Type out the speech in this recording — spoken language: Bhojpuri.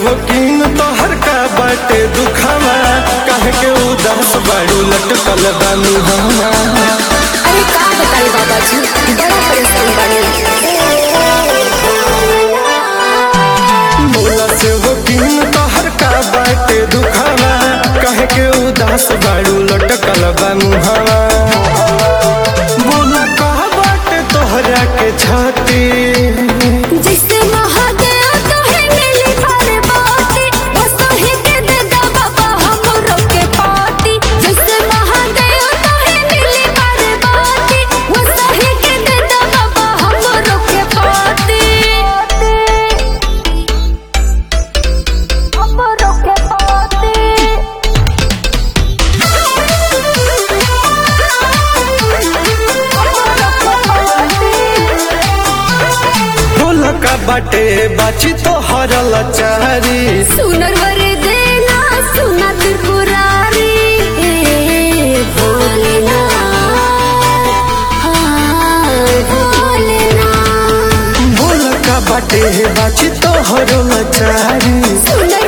वकीन तोहर का बाटे दुखावा कह के उदास बाड़ू लटकल बानी हमा अरे का बताई बाबा जी बड़ा परेशान बानी बोला से वकीन तोहर का बाटे दुखावा कह के उदास बाड़ू लटकल बानी हमा बोला का बाटे तोहरा के छाती जैसे महादेव तोहे मिली भर बाती बस तोहे के दे दा बाबा हमरो के पाती जैसे महादेव तोहे मिली भर बाती बस तोहे के दे दा बाबा हमरो के पाती हमरो के पाती बोला का बाटे बाची तोहर लचारी सुनर वर देना सुना त्रिपुरारी भोलेना हाँ, भोलेना बोल का बाटे बाची तोहर लचारी सुनर